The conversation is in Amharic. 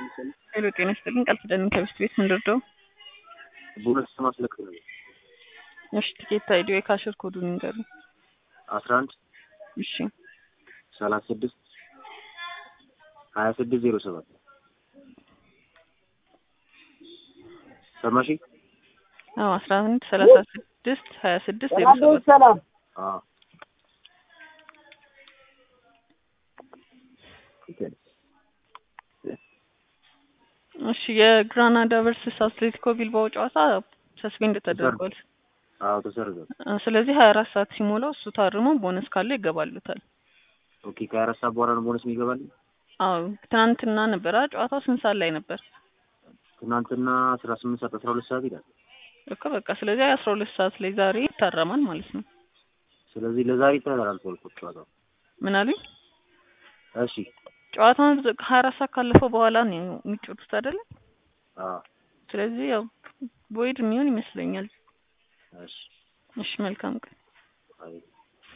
ሄሎ ጤና ይስጥልኝ ቃል ኪዳን ከብስት ቤት እንድርደው ቦነስ ማስለቅ ነው። እሺ ቲኬት አይዲ የካሽር ኮዱን ይንገሩ አስራ አንድ እሺ ሰላሳ ስድስት ሀያ ስድስት ዜሮ ሰባት ሰማሽ? አዎ አስራ አንድ ሰላሳ ስድስት ሀያ ስድስት ዜሮ ሰባት ሰላም አዎ እሺ የግራናዳ ቨርሰስ አትሌቲኮ ቢልባኦ ጨዋታ ሰስፔንድ ተደርጓል። አዎ ተሰርዟል። እ ስለዚህ ሀያ አራት ሰዓት ሲሞላው እሱ ታርሞ ቦነስ ካለ ይገባሉታል። ኦኬ ከሀያ አራት ሰዓት በኋላ ነው ቦነስ የሚገባል። አዎ ትናንትና ነበረ ጨዋታው ስንት ሰዓት ላይ ነበር? ትናንትና አስራ ስምንት ሰዓት አስራ ሁለት ሰዓት ይላል። እኮ በቃ ስለዚህ አስራ ሁለት ሰዓት ላይ ዛሬ ይታረማል ማለት ነው። ስለዚህ ለዛሬ ተላልፏል እኮ ጨዋታው። ምን አሉኝ? እሺ ጨዋታውን ሀያ አራት ሰዓት ካለፈው በኋላ ነው የሚጫወቱት አይደለ? አዎ ስለዚህ ያው ቦይድ የሚሆን ይመስለኛል። እሺ እሺ መልካም ቀን። አይ